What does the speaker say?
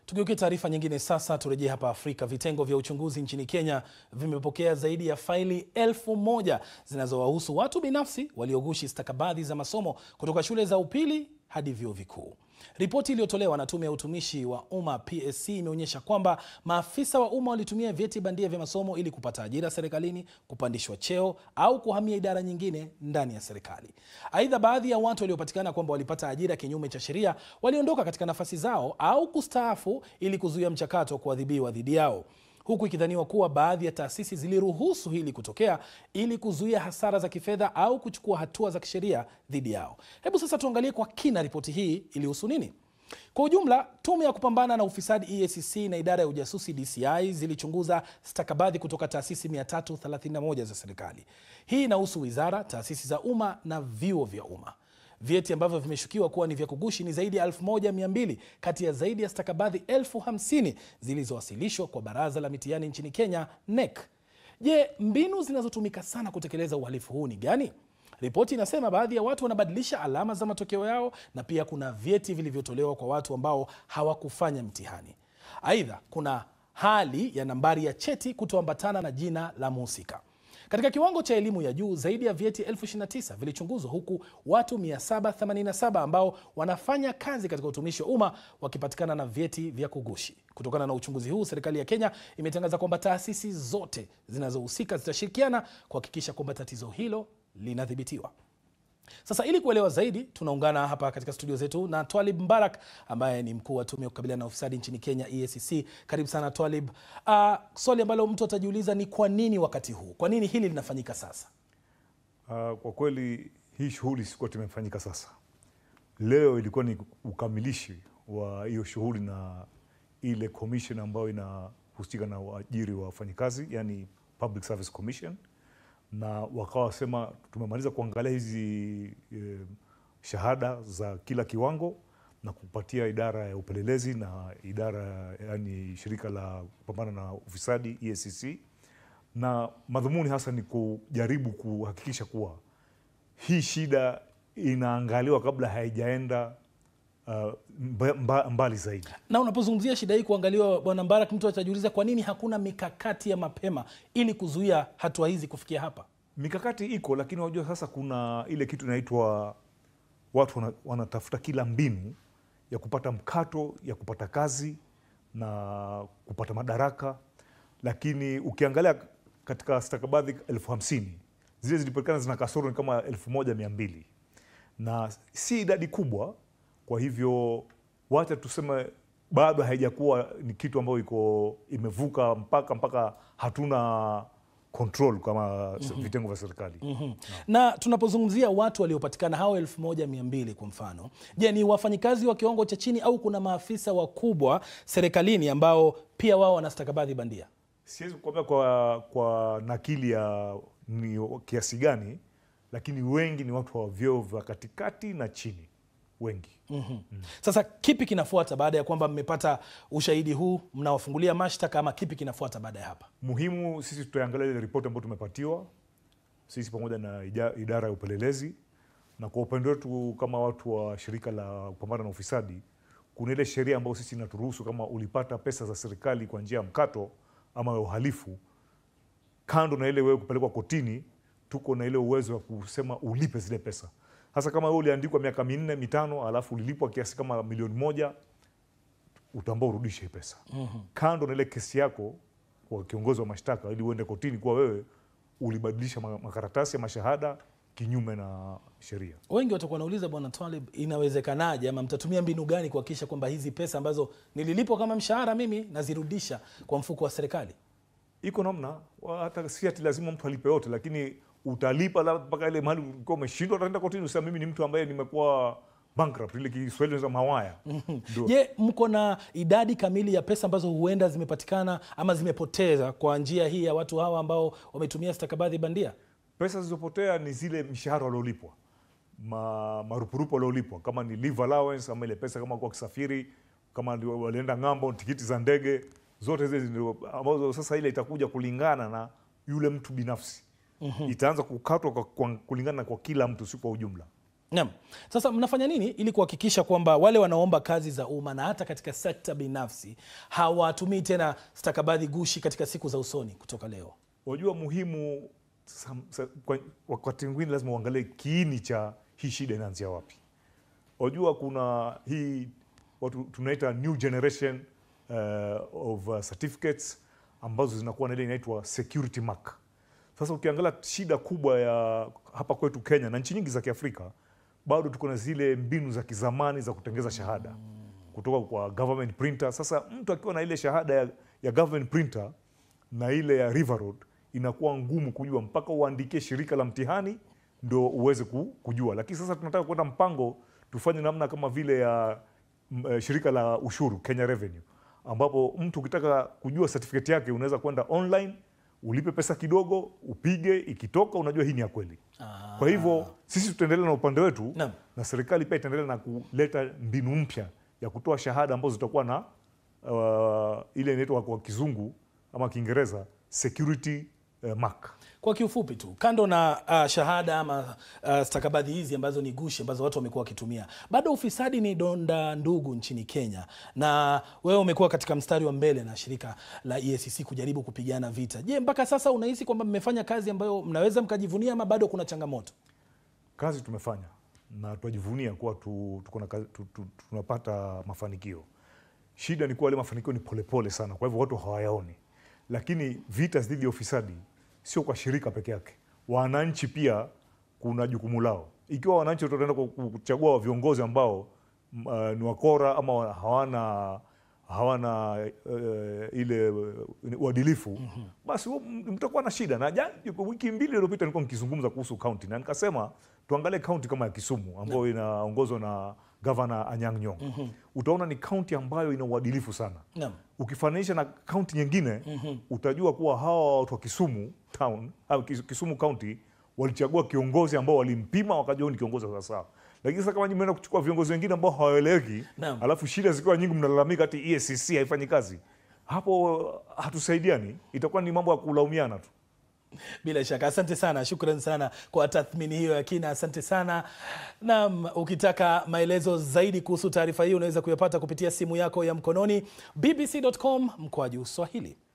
Tugeukie taarifa nyingine sasa, turejee hapa Afrika. Vitengo vya uchunguzi nchini Kenya vimepokea zaidi ya faili elfu moja zinazowahusu watu binafsi waliogushi stakabadhi za masomo kutoka shule za upili hadi vyuo vikuu. Ripoti iliyotolewa na Tume ya Utumishi wa Umma PSC imeonyesha kwamba maafisa wa umma walitumia vyeti bandia vya masomo ili kupata ajira serikalini, kupandishwa cheo au kuhamia idara nyingine ndani ya serikali. Aidha, baadhi ya watu waliopatikana kwamba walipata ajira kinyume cha sheria waliondoka katika nafasi zao au kustaafu ili kuzuia mchakato wa kuadhibiwa dhidi yao huku ikidhaniwa kuwa baadhi ya taasisi ziliruhusu hili kutokea ili kuzuia hasara za kifedha au kuchukua hatua za kisheria dhidi yao. Hebu sasa tuangalie kwa kina ripoti hii ilihusu nini. Kwa ujumla, tume ya kupambana na ufisadi EACC na idara ya ujasusi DCI zilichunguza stakabadhi kutoka taasisi 331 za serikali. Hii inahusu wizara, taasisi za umma na vyuo vya umma. Vyeti ambavyo vimeshukiwa kuwa ni vya kugushi ni zaidi ya 1200 kati ya zaidi ya stakabadhi elfu hamsini zilizowasilishwa kwa baraza la mitihani nchini Kenya, NEC. Je, mbinu zinazotumika sana kutekeleza uhalifu huu ni gani? Ripoti inasema baadhi ya watu wanabadilisha alama za matokeo yao na pia kuna vyeti vilivyotolewa kwa watu ambao hawakufanya mtihani. Aidha, kuna hali ya nambari ya cheti kutoambatana na jina la mhusika. Katika kiwango cha elimu ya juu zaidi ya vyeti elfu 29 vilichunguzwa huku watu 787 ambao wanafanya kazi katika utumishi wa umma wakipatikana na vyeti vya kugushi. Kutokana na uchunguzi huu, serikali ya Kenya imetangaza kwamba taasisi zote zinazohusika zitashirikiana kuhakikisha kwamba tatizo hilo linadhibitiwa. Sasa ili kuelewa zaidi, tunaungana hapa katika studio zetu na Twalib Mbarak ambaye ni mkuu wa tume ya kukabiliana na ufisadi nchini Kenya, EACC. Karibu sana Twalib. Uh, swali ambalo mtu atajiuliza ni kwa nini wakati huu, kwa nini hili linafanyika sasa? Uh, kwa kweli hii shughuli sikuwa tumefanyika sasa. Leo ilikuwa ni ukamilishi wa hiyo shughuli na ile commission ambayo inahusika na uajiri wa wafanyikazi, yani Public Service Commission na wakawa wasema tumemaliza kuangalia hizi e, shahada za kila kiwango na kupatia idara ya upelelezi na idara yani shirika la kupambana na ufisadi EACC, na madhumuni hasa ni kujaribu kuhakikisha kuwa hii shida inaangaliwa kabla haijaenda uh, mba, mbali zaidi. Na unapozungumzia shida hii kuangaliwa, Bwana Mbarak, mtu atajiuliza kwa nini hakuna mikakati ya mapema ili kuzuia hatua hizi kufikia hapa? Mikakati iko, lakini unajua sasa kuna ile kitu inaitwa watu wana, wanatafuta kila mbinu ya kupata mkato ya kupata kazi na kupata madaraka, lakini ukiangalia katika stakabadhi elfu hamsini zile zilipatikana zina kasoro ni kama elfu moja mia mbili na si idadi kubwa. Kwa hivyo wacha tuseme bado haijakuwa ni kitu ambayo iko imevuka mpaka mpaka hatuna control kama vitengo vya serikali. Mhm. Na tunapozungumzia watu waliopatikana hao elfu moja mia mbili kwa mfano, je, ni wafanyikazi wa kiwango cha chini au kuna maafisa wakubwa serikalini ambao pia wao wana stakabadhi bandia? Siwezi kukwambia kwa, kwa nakili ya ni kiasi gani, lakini wengi ni watu wa vyeo vya katikati na chini wengi. Sasa kipi kinafuata baada ya kwamba mmepata ushahidi huu, mnawafungulia mashtaka ama kipi kinafuata baada ya hapa? Muhimu sisi tutaangalia ile ripoti ambayo tumepatiwa sisi pamoja na ija- idara ya upelelezi, na kwa upande wetu kama watu wa shirika la kupambana na ufisadi, kuna ile sheria ambayo sisi inaturuhusu kama ulipata pesa za serikali kwa njia ya mkato ama ya uhalifu, kando na ile wewe kupelekwa kotini, tuko na ile uwezo wa kusema ulipe zile pesa. Sasa kama wewe uliandikwa miaka minne mitano, alafu ulilipwa kiasi kama milioni moja, utaambao urudishe hii pesa kando na ile kesi yako kwa kiongozi wa mashtaka, ili uende kotini kuwa wewe ulibadilisha ma- makaratasi ya mashahada kinyume na sheria. Wengi watakuwa wanauliza Bwana Twalib, inawezekanaje ama mtatumia mbinu gani kuhakikisha kwamba hizi pesa ambazo nililipwa kama mshahara mimi nazirudisha kwa mfuko wa serikali? Iko namna wa- hata si ati lazima mtu alipe yote, lakini utalipa labda mpaka ile mahali ulikuwa umeshindwa, utaenda kotini usema mimi ni mtu ambaye nimekuwa bankrupt, ile Kiswahili za mawaya Ndio. Je, mko na idadi kamili ya pesa ambazo huenda zimepatikana ama zimepoteza kwa njia hii ya watu hawa ambao wametumia stakabadhi bandia? Pesa zilizopotea ni zile mishahara waliolipwa, ma, marupurupu waliolipwa, kama ni leave allowance ama ile pesa kama kwa kisafiri, kama ndio walienda ng'ambo, tikiti za ndege, zote hizi ndio ambazo sasa ile itakuja kulingana na yule mtu binafsi. Itaanza kukatwa kwa, kwa, kulingana kwa kila mtu, si kwa ujumla. Naam. Sasa mnafanya nini ili kuhakikisha kwamba wale wanaomba kazi za umma na hata katika sekta binafsi hawatumii tena stakabadhi gushi katika siku za usoni kutoka leo? Wajua muhimu sam- sa- kwa- wakati mwingine lazima uangalie kiini cha hii shida inaanzia wapi. Wajua kuna hii watu tunaita new generation uh, of uh, certificates ambazo zinakuwa na ile inaitwa security mark. Sasa ukiangalia shida kubwa ya hapa kwetu Kenya na nchi nyingi za Kiafrika, bado tuko na zile mbinu za kizamani za kutengeza shahada kutoka kwa government printer. Sasa mtu akiwa na ile shahada ya, ya government printer na ile ya River Road inakuwa ngumu kujua mpaka uandikie shirika la mtihani ndo uweze ku- kujua. Lakini sasa tunataka kwenda mpango tufanye namna kama vile ya m, eh, shirika la ushuru Kenya Revenue, ambapo mtu ukitaka kujua certificate yake unaweza kwenda online ulipe pesa kidogo, upige, ikitoka unajua hii ni ya kweli. Kwa hivyo sisi tutaendelea na upande wetu Naam. na serikali pia itaendelea na kuleta mbinu mpya ya kutoa shahada ambazo zitakuwa na uh, ile inaitwa kwa kizungu ama Kiingereza security uh, mark. Kwa kiufupi tu, kando na uh, shahada ama uh, stakabadhi hizi ambazo ni gushi ambazo watu wamekuwa wakitumia, bado ufisadi ni donda ndugu nchini Kenya, na wewe umekuwa katika mstari wa mbele na shirika la EACC kujaribu kupigana vita. Je, mpaka sasa unahisi kwamba mmefanya kazi ambayo mnaweza mkajivunia ama bado kuna changamoto? Kazi tumefanya na tunajivunia kuwa tu, tuko na kazi- tu, tu, tunapata mafanikio. Shida ni kuwa yale mafanikio ni polepole sana, kwa hivyo watu hawayaoni. Lakini vita dhidi ya ufisadi sio kwa shirika peke yake, wananchi pia kuna jukumu lao. Ikiwa wananchi wataenda ku- ku- kuchagua viongozi ambao m- uh, ni wakora ama wa- hawana hawana uh, ile uh, uadilifu basi huo m- mtakuwa na shida. Na jana, wiki mbili iliyopita nilikuwa nikizungumza kuhusu kaunti na nikasema tuangalie kaunti kama ya Kisumu ambayo inaongozwa na gavana Anyang' Nyong'o. Utaona ni kaunti ambayo ina uadilifu sana Naam. ukifananisha na kaunti nyingine utajua kuwa hawa watu wa Kisumu town au Kis- Kisumu county walichagua kiongozi ambao walimpima wakajua huyu ni kiongozi wa sawasawa. Lakini sasa kama nyinyi mnaenda kuchukua viongozi wengine ambao hawaeleweki, Naam. alafu shida zikiwa nyingi, mnalalamika ati EACC haifanyi kazi, hapo hatusaidiani, itakuwa ni mambo ya kulaumiana tu. Bila shaka, asante sana, shukran sana kwa tathmini hiyo ya kina, asante sana. Naam, ukitaka maelezo zaidi kuhusu taarifa hii unaweza kuyapata kupitia simu yako ya mkononi bbc.com mkwaju Swahili.